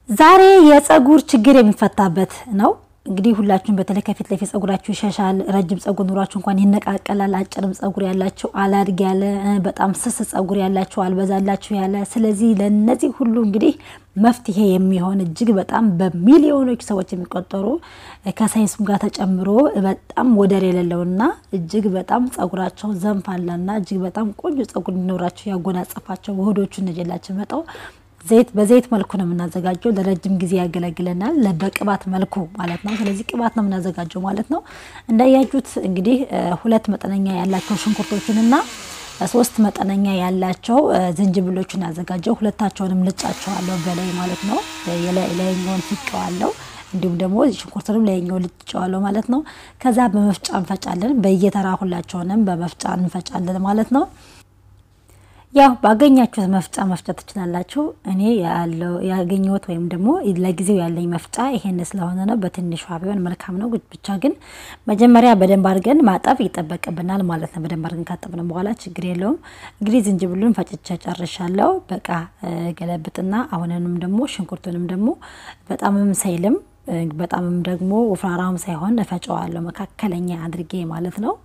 ዛሬ የፀጉር ችግር የሚፈታበት ነው። እንግዲህ ሁላችሁም በተለይ ከፊት ለፊት ፀጉራችሁ ይሸሻል፣ ረጅም ፀጉር ኑሯችሁ እንኳን ይነቃቀላል። አጭርም ፀጉር ያላችሁ፣ አላድግ ያለ፣ በጣም ስስ ፀጉር ያላችሁ፣ አልበዛላችሁ ያለ። ስለዚህ ለነዚህ ሁሉ እንግዲህ መፍትሄ የሚሆን እጅግ በጣም በሚሊዮኖች ሰዎች የሚቆጠሩ ከሳይንሱም ጋር ተጨምሮ በጣም ወደር የሌለውና እጅግ በጣም ፀጉራቸው ዘንፋላና እጅግ በጣም ቆንጆ ፀጉር እንዲኖራቸው ያጎናጸፋቸው ውህዶቹን ነጀላቸው መጠው ዘይት በዘይት መልኩ ነው የምናዘጋጀው። ለረጅም ጊዜ ያገለግለናል። በቅባት መልኩ ማለት ነው። ስለዚህ ቅባት ነው የምናዘጋጀው ማለት ነው። እንዳያችሁት እንግዲህ ሁለት መጠነኛ ያላቸው ሽንኩርቶችንና ሶስት መጠነኛ ያላቸው ዝንጅብሎችን ያዘጋጀው። ሁለታቸውንም ልጫቸዋለሁ በላይ ማለት ነው። ላይኛውን ፍቄዋለሁ እንዲሁም ደግሞ ሽንኩርትንም ላይኛው ልጫዋለሁ ማለት ነው። ከዛ በመፍጫ እንፈጫለን። በየተራ ሁላቸውንም በመፍጫ እንፈጫለን ማለት ነው። ያው ባገኛችሁት መፍጫ መፍጨት ትችላላችሁ። እኔ ያለው ያገኘሁት ወይም ደግሞ ለጊዜው ያለኝ መፍጫ ይሄን ስለሆነ ነው። በትንሿ ቢሆን መልካም ነው። ብቻ ግን መጀመሪያ በደንብ አድርገን ማጠብ ይጠበቅብናል ማለት ነው። በደንብ አድርገን ካጠብን በኋላ ችግር የለውም። እንግዲህ ዝንጅብሉን ፈጭቼ ጨርሻለሁ። በቃ ገለብጥና አሁንንም ደግሞ ሽንኩርቱንም ደግሞ በጣምም ሳይልም በጣምም ደግሞ ወፍራራም ሳይሆን እፈጨዋለሁ መካከለኛ አድርጌ ማለት ነው።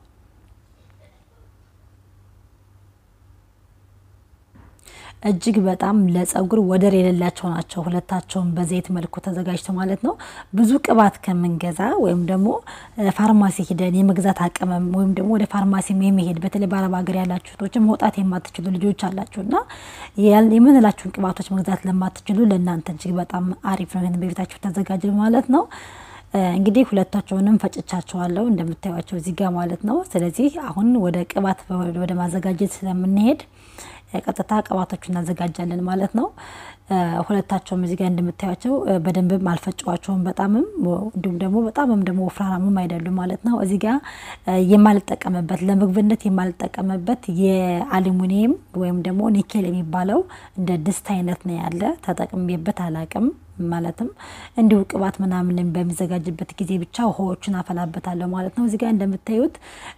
እጅግ በጣም ለፀጉር ወደር የሌላቸው ናቸው። ሁለታቸውን በዘይት መልኩ ተዘጋጅተው ማለት ነው። ብዙ ቅባት ከምንገዛ ወይም ደግሞ ፋርማሲ ሂደን የመግዛት አቅምም ወይም ደግሞ ወደ ፋርማሲ የመሄድ በተለይ በአረብ ሀገር ያላችሁ እህቶችም መውጣት የማትችሉ ልጆች አላችሁ እና የምንላችሁን ቅባቶች መግዛት ለማትችሉ ለእናንተ እጅግ በጣም አሪፍ ነው። ይህን በቤታችሁ ተዘጋጅ ማለት ነው። እንግዲህ ሁለታቸውንም ፈጭቻቸዋለሁ እንደምታዩቸው እዚህ ጋር ማለት ነው። ስለዚህ አሁን ወደ ቅባት ወደ ማዘጋጀት ስለምንሄድ ቀጥታ ቅባቶቹ እናዘጋጃለን ማለት ነው። ሁለታቸውም እዚህ ጋር እንደምታዩቸው በደንብም አልፈጨዋቸውም በጣምም እንዲሁም ደግሞ በጣምም ደግሞ ወፍራራምም አይደሉም ማለት ነው። እዚህ ጋር የማልጠቀምበት ለምግብነት የማልጠቀምበት የአሉሚኒየም ወይም ደግሞ ኒኬል የሚባለው እንደ ድስት አይነት ነው ያለ ተጠቅሜበት አላቅም። ማለትም እንዲሁ ቅባት ምናምን በሚዘጋጅበት ጊዜ ብቻ ውሃዎቹን አፈላበታለሁ ማለት ነው። እዚህ ጋር እንደምታዩት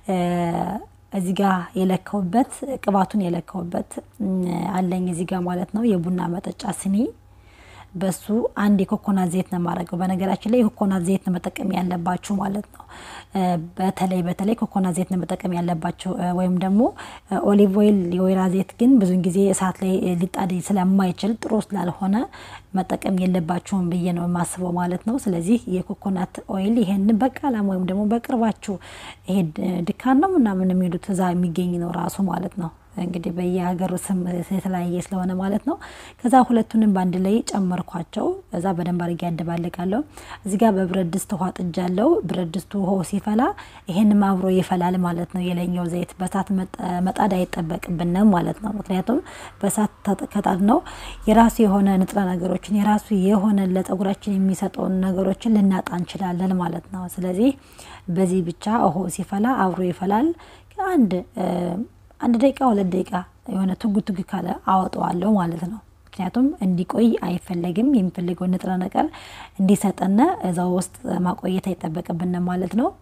እዚህ ጋር የለካውበት ቅባቱን የለካውበት አለኝ እዚህ ጋር ማለት ነው። የቡና መጠጫ ስኒ በሱ አንድ የኮኮናት ዘይት ነው የማደርገው። በነገራችን ላይ የኮኮናት ዘይት ነው መጠቀም ያለባችሁ ማለት ነው። በተለይ በተለይ ኮኮናት ዘይት ነው መጠቀም ያለባችሁ፣ ወይም ደግሞ ኦሊቭ ኦይል የወይራ ዘይት ግን ብዙን ጊዜ እሳት ላይ ሊጣድ ስለማይችል ጥሩ ስላልሆነ መጠቀም የለባችሁም ብዬ ነው የማስበው ማለት ነው። ስለዚህ የኮኮናት ኦይል ይሄን በቃላም ወይም ደግሞ በቅርባችሁ ይሄ ድካን ነው ምናምን የሚሄዱት እዛ የሚገኝ ነው ራሱ ማለት ነው። እንግዲህ በየሀገሩ ስም የተለያየ ስለሆነ ማለት ነው። ከዛ ሁለቱንም በአንድ ላይ ጨመርኳቸው። እዛ በደንብ አድርጌ ያደባልቃለሁ። እዚህ ጋር በብረት ድስት ውሃ ጥጃለሁ። ብረት ድስቱ ውሃው ሲፈላ ይሄንም አብሮ ይፈላል ማለት ነው። የላይኛው ዘይት በሳት መጣድ አይጠበቅብንም ማለት ነው። ምክንያቱም በሳት ከጣድ ነው የራሱ የሆነ ንጥረ ነገሮችን የራሱ የሆነ ለፀጉራችን የሚሰጠውን ነገሮችን ልናጣ እንችላለን ማለት ነው። ስለዚህ በዚህ ብቻ ውሃው ሲፈላ አብሮ ይፈላል አንድ አንድ ደቂቃ ሁለት ደቂቃ የሆነ ትጉ ትጉ ካለ አወጣዋለሁ ማለት ነው። ምክንያቱም እንዲቆይ አይፈለግም። የሚፈልገውን ንጥረ ነገር እንዲሰጠን እዛው ውስጥ ማቆየት አይጠበቅብንም ማለት ነው።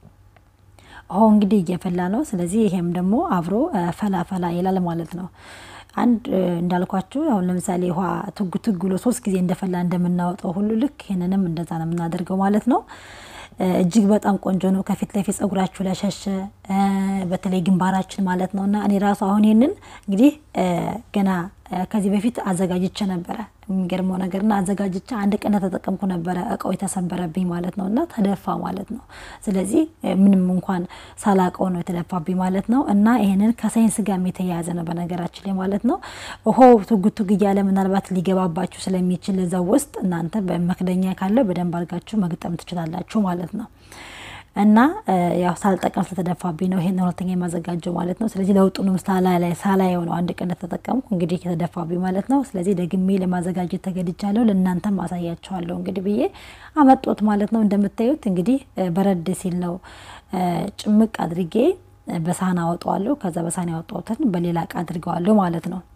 ውሃው እንግዲህ እየፈላ ነው። ስለዚህ ይሄም ደግሞ አብሮ ፈላ ፈላ ይላል ማለት ነው። አንድ እንዳልኳችሁ አሁን ለምሳሌ ውሃ ትጉ ትጉ ብሎ ሶስት ጊዜ እንደፈላ እንደምናወጣው ሁሉ ልክ ይህንንም እንደዛ ነው የምናደርገው ማለት ነው። እጅግ በጣም ቆንጆ ነው። ከፊት ለፊት ፀጉራችሁ ለሸሸ በተለይ ግንባራችን ማለት ነው እና እኔ ራሱ አሁን ይህንን እንግዲህ ገና ከዚህ በፊት አዘጋጅቼ ነበረ። የሚገርመው ነገርና አዘጋጅቼ አንድ ቀን ተጠቀምኩ ነበረ እቃው የተሰበረብኝ ማለት ነው እና ተደፋ ማለት ነው። ስለዚህ ምንም እንኳን ሳላቀው ነው የተደፋብኝ ማለት ነው እና ይሄንን ከሳይንስ ጋር የተያያዘ ነው በነገራችን ላይ ማለት ነው። ውሃው ቱግ ቱግ እያለ ምናልባት ሊገባባችሁ ስለሚችል እዛው ውስጥ እናንተ በመክደኛ ካለ በደንብ አድርጋችሁ መግጠም ትችላላችሁ ማለት ነው። እና ያው ሳልጠቀም ስለተደፋብኝ ነው ይሄን ሁለተኛ የማዘጋጀው ማለት ነው። ስለዚህ ለውጡንም ሳላይ ሳላየው ነው አንድ ቀን ተጠቀምኩ እንግዲህ የተደፋብኝ ማለት ነው። ስለዚህ ደግሜ ለማዘጋጀት ተገድቻለሁ። ለእናንተም አሳያቸዋለሁ እንግዲህ ብዬ አመጦት ማለት ነው። እንደምታዩት እንግዲህ በረድ ሲል ነው ጭምቅ አድርጌ በሳህን አወጣዋለሁ። ከዛ በሳህን ያወጣሁትን በሌላ እቃ አድርገዋለሁ ማለት ነው።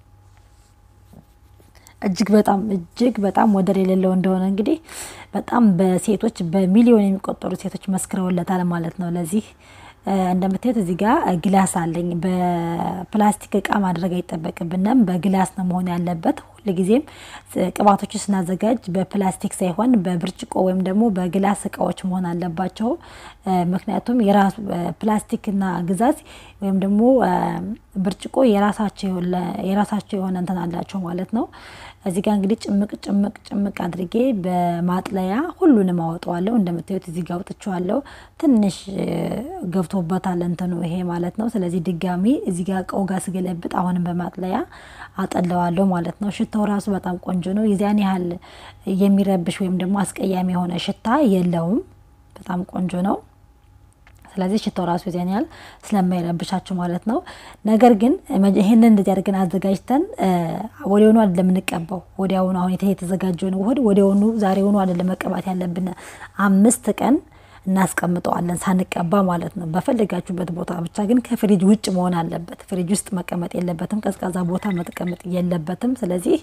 እጅግ በጣም እጅግ በጣም ወደር የሌለው እንደሆነ እንግዲህ በጣም በሴቶች በሚሊዮን የሚቆጠሩ ሴቶች መስክረውለታል ማለት ነው። ለዚህ እንደምታዩት እዚህ ጋር ግላስ አለኝ። በፕላስቲክ እቃ ማድረግ አይጠበቅብንም። በግላስ ነው መሆን ያለበት። ሁልጊዜም ቅባቶችን ስናዘጋጅ በፕላስቲክ ሳይሆን በብርጭቆ ወይም ደግሞ በግላስ እቃዎች መሆን አለባቸው። ምክንያቱም የራሱ ፕላስቲክና ግዛት ወይም ደግሞ ብርጭቆ የራሳቸው የሆነ እንትን አላቸው ማለት ነው። እዚህ ጋር እንግዲህ ጭምቅ ጭምቅ ጭምቅ አድርጌ በማጥለያ ሁሉንም አወጣዋለሁ። እንደምታዩት እዚህ ጋር አውጥቼዋለሁ። ትንሽ ገብቶበታል እንትኑ ይሄ ማለት ነው። ስለዚህ ድጋሚ እዚህ ጋር እቃው ጋር ስገለብጥ አሁንም በማጥለያ አጠለዋለሁ ማለት ነው። ሽታው ራሱ በጣም ቆንጆ ነው። የዚያን ያህል የሚረብሽ ወይም ደግሞ አስቀያሚ የሆነ ሽታ የለውም። በጣም ቆንጆ ነው። ስለዚህ ሽታው ራሱ ዚያን ያህል ስለማይረብሻቸው ማለት ነው። ነገር ግን ይህንን እንደዚህ አድርገን አዘጋጅተን ወዲያውኑ አይደለም የምንቀባው። ወዲያውኑ አሁን የተዘጋጀውን ውህድ ወዲያውኑ ዛሬውኑ አይደለም መቀባት ያለብን። አምስት ቀን እናስቀምጠዋለን ሳንቀባ ማለት ነው። በፈለጋችሁበት ቦታ ብቻ ግን ከፍሪጅ ውጭ መሆን አለበት። ፍሪጅ ውስጥ መቀመጥ የለበትም። ቀዝቃዛ ቦታ መቀመጥ የለበትም። ስለዚህ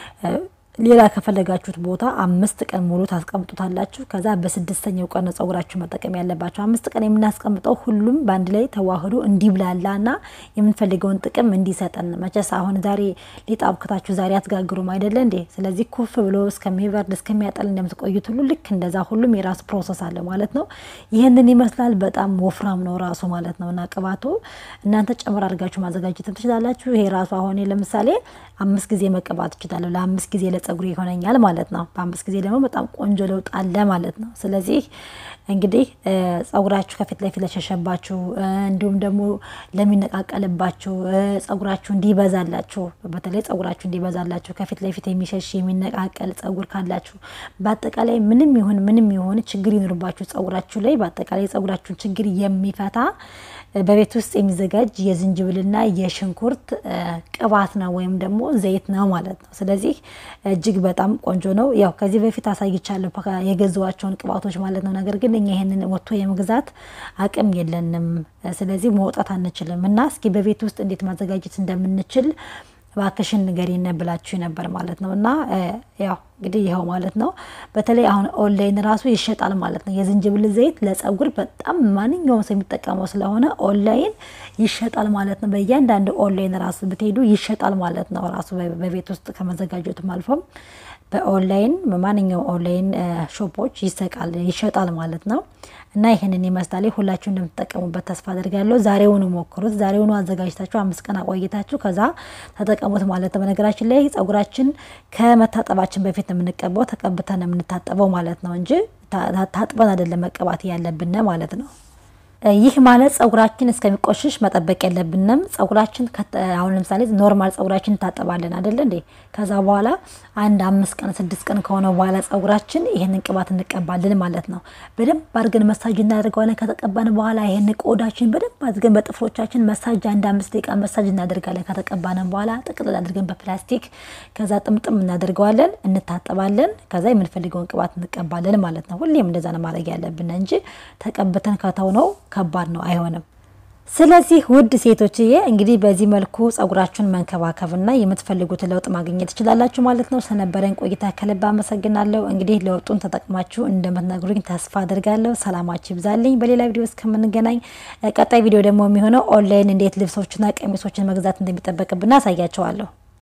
ሌላ ከፈለጋችሁት ቦታ አምስት ቀን ሙሉ ታስቀምጡታላችሁ። ከዛ በስድስተኛው ቀን ነው ጸጉራችሁ መጠቀም ያለባቸው። አምስት ቀን የምናስቀምጠው ሁሉም በአንድ ላይ ተዋህዶ እንዲብላላና የምንፈልገውን ጥቅም እንዲሰጠን። መቼስ አሁን ዛሬ ሊጥ አብክታችሁ ዛሬ አትጋግሩም አይደለ እንዴ? ስለዚህ ኩፍ ብሎ እስከሚበርድ እስከሚያጠል እንደምትቆዩት ሁሉ ልክ እንደዛ ሁሉም የራሱ ፕሮሰስ አለ ማለት ነው። ይህንን ይመስላል። በጣም ወፍራም ነው ራሱ ማለት ነው። እና ቅባቱ እናንተ ጨምር አድርጋችሁ ማዘጋጀትም ትችላላችሁ። ይሄ ራሱ አሁን ለምሳሌ አምስት ጊዜ መቀባት እችላለሁ። ለአምስት ጊዜ ለጸጉር ይሆነኛል ማለት ነው። በአምስት ጊዜ ደግሞ በጣም ቆንጆ ለውጥ አለ ማለት ነው። ስለዚህ እንግዲህ ጸጉራችሁ ከፊት ለፊት ለሸሸባችሁ፣ እንዲሁም ደግሞ ለሚነቃቀልባችሁ፣ ጸጉራችሁ እንዲበዛላችሁ፣ በተለይ ጸጉራችሁ እንዲበዛላችሁ ከፊት ለፊት የሚሸሽ የሚነቃቀል ጸጉር ካላችሁ፣ በአጠቃላይ ምንም ይሁን ምንም ይሁን ችግር ይኖርባችሁ ጸጉራችሁ ላይ በአጠቃላይ የጸጉራችሁን ችግር የሚፈታ በቤት ውስጥ የሚዘጋጅ የዝንጅብልና የሽንኩርት ቅባት ነው ወይም ደግሞ ዘይት ነው ማለት ነው። ስለዚህ እጅግ በጣም ቆንጆ ነው። ያው ከዚህ በፊት አሳይቻለሁ የገዛዋቸውን ቅባቶች ማለት ነው። ነገር ግን እኛ ይሄንን ወጥቶ የመግዛት አቅም የለንም። ስለዚህ መውጣት አንችልም እና እስኪ በቤት ውስጥ እንዴት ማዘጋጀት እንደምንችል እባክሽን ንገሪን ብላችሁ ነበር ማለት ነው። እና ያው እንግዲህ ይኸው ማለት ነው። በተለይ አሁን ኦንላይን ራሱ ይሸጣል ማለት ነው። የዝንጅብል ዘይት ለጸጉር በጣም ማንኛውም ሰው የሚጠቀመው ስለሆነ ኦንላይን ይሸጣል ማለት ነው። በእያንዳንዱ ኦንላይን ራሱ ብትሄዱ ይሸጣል ማለት ነው። ራሱ በቤት ውስጥ ከመዘጋጀቱም አልፎም በኦንላይን በማንኛውም ኦንላይን ሾፖች ይሰቃል ይሸጣል ማለት ነው። እና ይህንን ይመስላል። ሁላችሁ እንደምትጠቀሙበት ተስፋ አድርጋለሁ። ዛሬውኑ ሞክሩት። ዛሬውኑ አዘጋጅታችሁ አምስት ቀን አቆይታችሁ ከዛ ተጠቀሙት ማለት ነው። በነገራችን ላይ ጸጉራችን ከመታጠባችን በፊት ነው የምንቀባው። ተቀብተን ነው የምንታጠበው ማለት ነው እንጂ ታጥበን አይደለም መቀባት ያለብን ማለት ነው። ይህ ማለት ጸጉራችን እስከሚቆሽሽ መጠበቅ የለብንም። ጸጉራችን አሁን ለምሳሌ ኖርማል ጸጉራችን እንታጠባለን አይደለ እንዴ? ከዛ በኋላ አንድ አምስት ቀን ስድስት ቀን ከሆነ በኋላ ጸጉራችን ይህንን ቅባት እንቀባለን ማለት ነው። በደንብ አድርገን መሳጅ እናደርገዋለን። ከተቀባን በኋላ ይህን ቆዳችን በደንብ አድርገን በጥፍሮቻችን መሳጅ አንድ አምስት ደቂቃ መሳጅ እናደርጋለን። ከተቀባንን በኋላ ጥቅልል አድርገን በፕላስቲክ ከዛ ጥምጥም እናደርገዋለን፣ እንታጠባለን። ከዛ የምንፈልገውን ቅባት እንቀባለን ማለት ነው። ሁሌም እንደዛ ነው ማድረግ ያለብን እንጂ ተቀብተን ከተው ነው ከባድ ነው፣ አይሆንም። ስለዚህ ውድ ሴቶችዬ እንግዲህ በዚህ መልኩ ጸጉራችሁን መንከባከብና የምትፈልጉትን ለውጥ ማግኘት ትችላላችሁ ማለት ነው። ስለነበረን ቆይታ ከልብ አመሰግናለሁ። እንግዲህ ለውጡን ተጠቅማችሁ እንደምትነግሩኝ ተስፋ አድርጋለሁ። ሰላማችሁ ይብዛልኝ። በሌላ ቪዲዮ እስከምንገናኝ ቀጣይ ቪዲዮ ደግሞ የሚሆነው ኦንላይን እንዴት ልብሶችና ቀሚሶችን መግዛት እንደሚጠበቅብን አሳያቸዋለሁ።